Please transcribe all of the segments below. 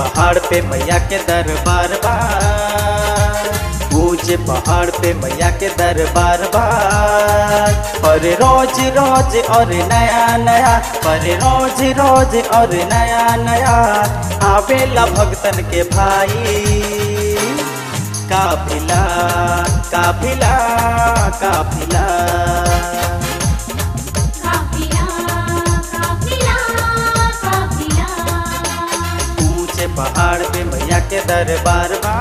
पहाड़ पे मैया के दरबार बा ऊंचे पहाड़ पे मैया के दरबार बा पर रोज रोज और नया नया पर रोज रोज और नया नया आवेला भक्तन के भाई काफिला काफिला काफिला काफिला काफिला काफिला ऊंचे पहाड़ पे मैया के दरबार बा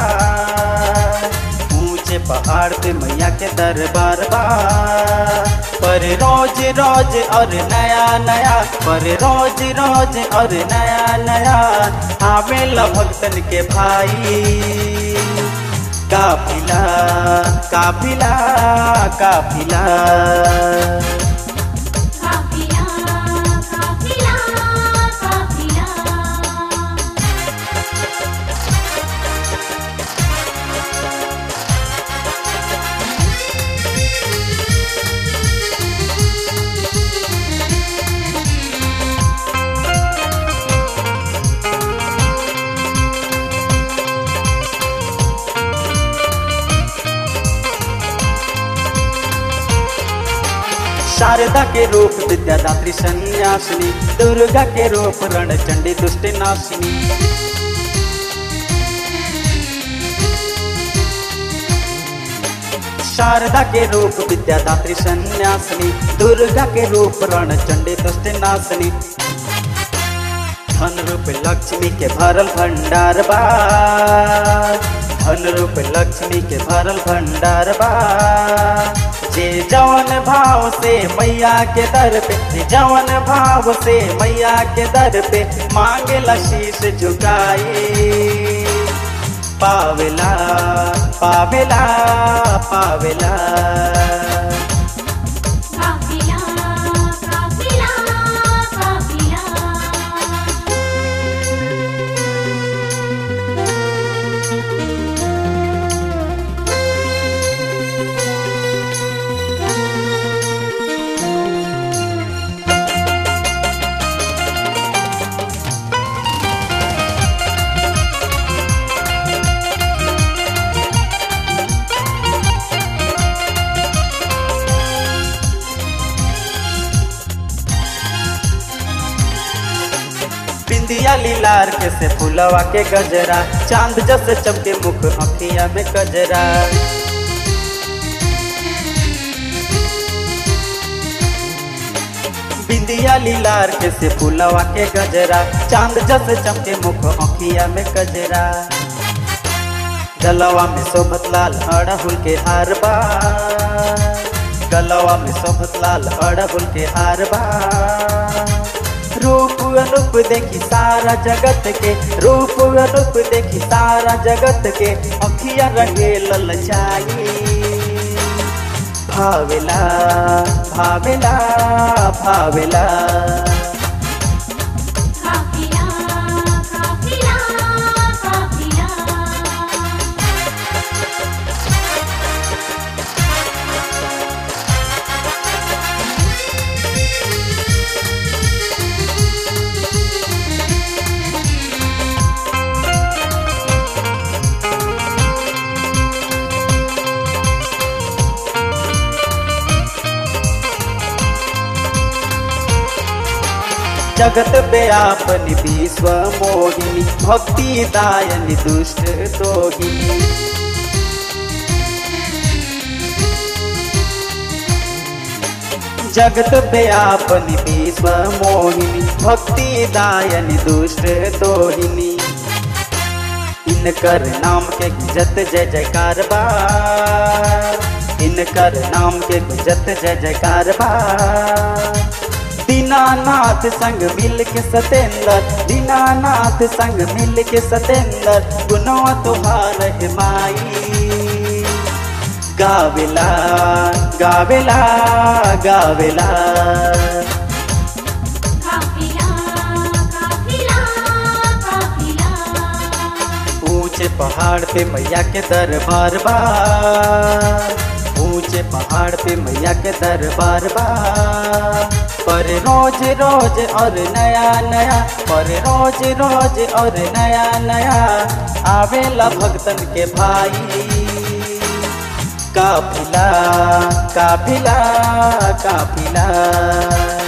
ऊंचे पहाड़ पे मैया के दरबार बा पर रोज रोज और नया नया पर रोज रोज और नया नया आवेला भक्तन के भाई काफिला काफिला काफिला काफिला काफिला काफिला शारदा के रूप विद्यादात्री संन्यासिनी दुर्गा के रूप रणचंडी दुष्ट नाशिनी शारदा के रूप विद्यादात्री संन्यासिनी दुर्गा के रूप रणचंडी दुष्ट नाशिनी धन रूप लक्ष्मी के भरल भंडार बा धन रूप लक्ष्मी के भरल भंडार बा जे जवन भाव से मैया के दर पे जे जवन भाव से मैया के दर पे मांगे शीश झुकाई पावेला पावेला पावेला काफिला काफिला काफिला बिंदिया लीलार के से फुलवा के गजरा चांद जस चमके मुख अखिया में गजरा बिंदिया लीलार के से फुलवा के गजरा चांद जस चमके मुख अखिया में गजरा गलवा में शोभत लाल अड़हुल के हार बा गलवा में शोभत लाल अड़हुल के हार बा रूप रूप देखी सारा जगत के रूप रूप देखी सारा जगत के अखिया रहे ललचाई भावेला भावेला भावेला काफिला काफिला काफिला जगत व्यापनि विश्व मोहिनी भक्ति दायनि दुष्ट दोहिनी जगत व्यापनि विश्व मोहिनी भक्ति दायनि दुष्ट दोहिनी इनकर नाम के गुजत जय जयकार बा इनकर नाम के गुजत जय जयकार बा दीनानाथ संग मिल के सतेंद्र दीनानाथ संग मिल के सतेंद्र गुनवा तुहार है माई गावेला गावेला गावेला काफिला काफिला काफिला ऊंचे पहाड़ पे मैया के दरबार बा ऊंचे पहाड़ पे मैया के दरबार बा पर रोज रोज और नया नया पर रोज रोज और नया नया आवेला भक्तन के भाई काफिला काफिला काफिला